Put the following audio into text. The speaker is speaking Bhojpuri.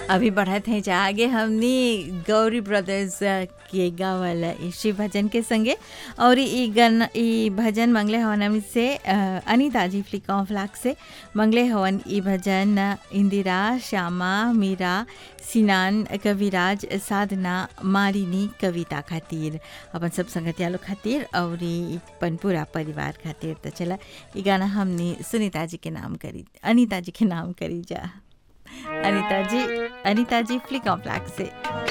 अभी बढ़त हैं जा आगे हमने गौरी ब्रदर्स के गावल ई शिव भजन के संगे और ई गन ई भजन मंगले हवन हमनी से अ, अनीता जी फ्लिका फ्लाक से मंगले हवन ई भजन इंदिरा श्यामा मीरा सिनान कविराज साधना मारिनी कविता खातिर अपन सब संगतिया लोग खातिर और ई अपन पूरा परिवार खातिर तो चला ई गाना हमने सुनीता जी के नाम करी अनीता जी के नाम करी जा अनीता जी अनीता जी फ्लिका फ्लाक से